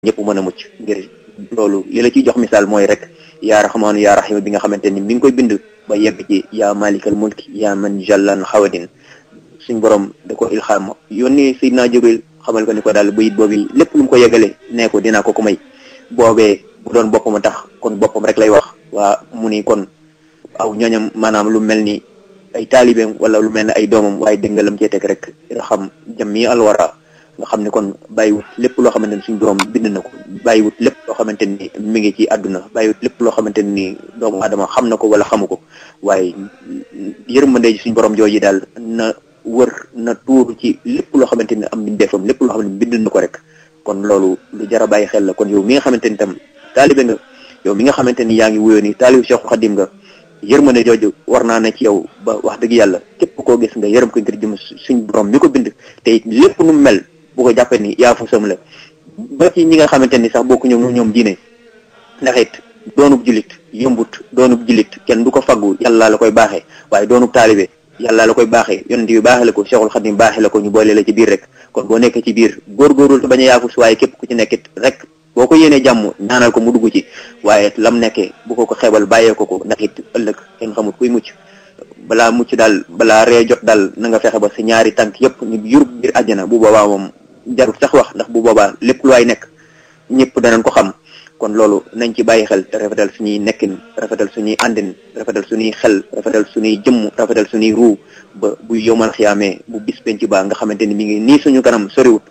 ñëpp mën a mucc ngir loolu li la ciy jox misaal mooy rek yaa raxmaanu yaa raxiim bi nga xamante ni mi ngi koy bind ba yegg ci yaa malikal mulki yaa man jallan xawadin suñ borom da ko ilxaam yónni Seydina Jibril xamal ko ni ko daal bayit boobu lépp lu mu ko yegale nee ko dinaa ko ko may boobee bu doon boppam a tax kon boppam rek lay wax waa mu ni kon aw ñooñam maanaam lu mel ni ay taalibeem wala lu mel ne ay doomam waaye dégg nga lam cee teg rek nga xam jàmmi alwara nga xam ne kon bàyyiwut lépp loo xamante ni suñ borom bind na ko bàyyiwut lépp loo xamante ni mi ngi ci àdduna bàyyiwut lépp loo xamante ni doomu adama xam na ko wala xamu ko waaye yërmande suñ borom jooju daal na wër na tuuru ci lépp loo xamante ni am mbindeefam lépp loo xam ne bind na ko rek kon loolu lu jar a bàyyi xel la kon yow mi nga xamante ni tam taalibe nga yow mi nga xamante ni yaa ngi wuyoo ni taalibu Cheikh Khadim nga yërmande jooju war naa ne ci yow ba wax dëgg yàlla képp koo gis nga yërëm ko ngir jëm suñ borom mi ko bind te it lépp nu mel bu ko jàppee ni yaa fu sam la ba ci ñi nga xamante ni sax bokku ñoom ñoom diine ndax it doonub julit yombut doonub julit kenn du ko faggu yàlla la koy baaxee waaye doonub taalibe yàlla la koy baaxee yonent bi baaxee la ko Cheikhul Khadim baaxee la ko ñu boole la ci biir rek kon boo nekkee ci biir góorgóorlu te bañ a yaafus waaye képp ku ci nekkit rek boo ko yéenee jàmm ñaanal ko mu dugg ci waaye lam nekkee bu ko ko xeebal bàyyee ko ko ndax it ëllëg kenn xamut kuy mucc balaa mucc daal balaa ree jot daal na nga fexe ba sa ñaari tànk yëpp ñu yurub biir àjjana bu boobaa moom jarut sax wax ndax bu boobaa lépp lu waay nekk ñëpp danañ ko xam kon loolu nañ ci bàyyi xel te rafetal suñuy nekkin rafetal suñuy àndin rafetal suñuy xel rafetal suñuy jëmm rafetal suñuy ruu ba bu yomal xiyaamee bu bis penc baa nga xamante ni mi ngi nii suñu kanam soriwut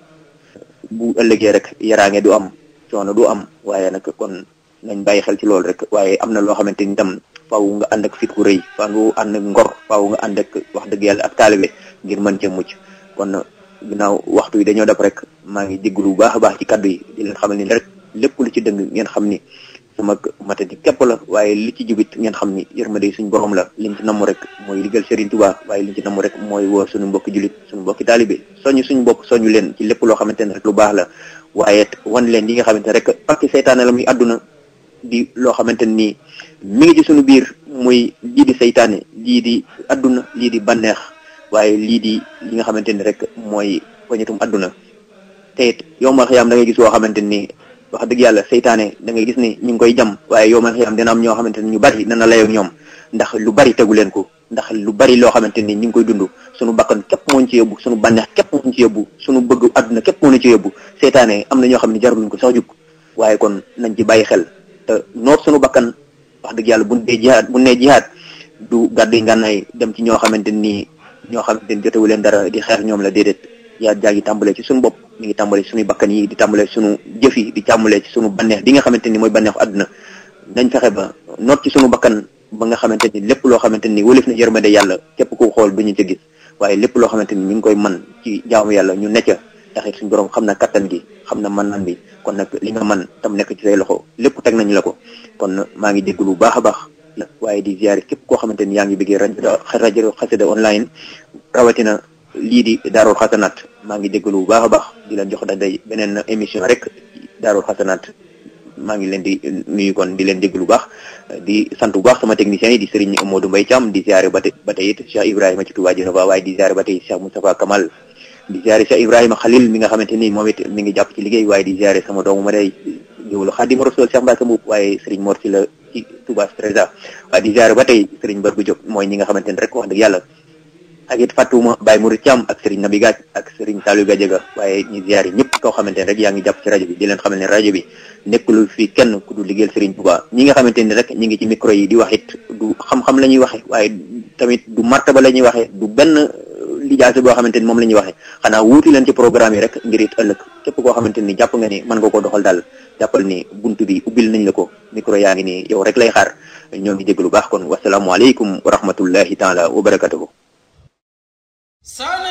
bu ëllëgee rek yaraange du am coono du am waaye nag kon nañ bàyyi xel ci loolu rek waaye am na loo xamante ni tam faaw nga ànd ak fit ku rëy faaw nga ànd ak ngor faaw nga ànd ak wax dëgg yàlla ak taalibe ngir mën cee mucc kon ginnaaw waxtu yi dañoo def rek maa ngi jégalu bu baax a baax ci kaddu yi di leen xamal ni rek lépp lu ci dëng ngeen xam ni sama matadi képp la waaye li ci jubit ngeen xam ni yërmande suñ borom la liñ ci namm rek mooy liggéeyal Serigne Touba waaye liñ ci namm rek mooy woo suñu mbokki julit suñu mbokki taalibe soñu suñu bopp soñu leen ci lépp loo xamante ne rek lu baax la waaye wan leen yi nga xamante ne rek pakki seytaane la muy àdduna di loo xamante ni mi ngi ci suñu biir muy lii di seytaane lii di àdduna lii di banneex waaye lii di li nga xamante ni rek mooy poñetum àdduna te it yombal xëyam da ngay gis woo xamante ni wax dëgg yàlla seytaane da ngay gis ni ñu ngi koy jam waaye yombal xëyam dina am ñoo xamante ni ñu bari dana layoo ñoom ndax lu bari tegu leen ko ndax lu bari loo xamante ni ñu ngi koy dund suñu bakkan képp moo ñu ci yóbbu suñu bànneex képp moo ñu ci yóbbu suñu bëgg àdduna képp moo ñu ci yóbbu seytaane am na ñoo xam ne jaruluñ ko sax jug waaye kon nañ ci bàyyi xel te noot suñu bakkan wax dëgg yàlla buñ dee jihaad buñ nee jihaad du gàddu ngànnaay dem ci ñoo xamante ni ñoo xamante ni jotewu leen dara di xeex ñoom la déedéet yaa jaa ngi tàmbalee ci suñu bopp mi ngi tàmbalee ci suñuy bakkan yi di tàmbalee ci suñu jëf yi di tàmbalee ci suñu banneex bi nga xamante ni mooy banneexu àdduna nañ fexe ba noot ci suñu bakkan ba nga xamante ni lépp loo xamante ni wëlif na yërmande yàlla képp ku xool duñu ca gis waaye lépp loo xamante ni mi ngi koy man ci jaamu yàlla ñu necca taxit suñu borom xam na kattan gi xam na man-man bi kon nag li nga man tam nekk ci say loxo lépp teg nañ la ko kon maa ngi dégg lu baax a baax waaye di ziare képp koo xamante ni yaa ngi bëggee rajo rajo xasida online rawatina lii di daarul xasanaat maa ngi dégg lu baax a baax di leen jox day beneen émission rek daarul xasanaat maa ngi leen di nuyu kon di leen dégg lu baax di sant bu baax sama techniciens yi di Serigne Modou Mbaye Thiam di ziare ba tey ba tey it Cheikh Ibrahima ci Touba Djenova waaye di ziare ba tey Cheikh Moustapha Kamal di ziare Cheikh Ibrahima Khalil mi nga xamante ni moom it mi ngi jàpp ci liggéey waaye di ziare sama doomu ma day jëwlu Xaadimu Rasuul Cheikh Mbacke Mbuub waaye Serigne Mor ci la ci Touba Stresa waaye di ziare ba tey Serigne Bargu Diop mooy ñi nga xamante ni rek wax dëgg yàlla ak it fàttuma Baye Mouride Thiam ak Serigne Nabi Gaaj ak Serigne Saliou Gadiaga waaye ñu ziare ñëpp koo xamante ne rek yaa ngi jàpp ci rajo bi di leen xamal ne rajo bi nekkul fii kenn ku du liggéeyal Serigne Touba ñi nga xamante ni rek ñi ngi ci micro yi di wax it du xam-xam la ñuy waxe waaye tamit du martaba la ñuy waxe du benn lijaase boo xamante ni moom la ñuy waxe xanaa wuuti leen ci programme yi rek ngir it ëllëg képp koo xamante ni jàpp nga ni mën nga koo doxal daal jàppal ni buntu bi ubbil nañ la ko micro yaa ngi nii yow rek lay xaar ñoo ngi dégg lu baax kon wasalaamualeykum wa rahmatullahi taala wa barakatuhu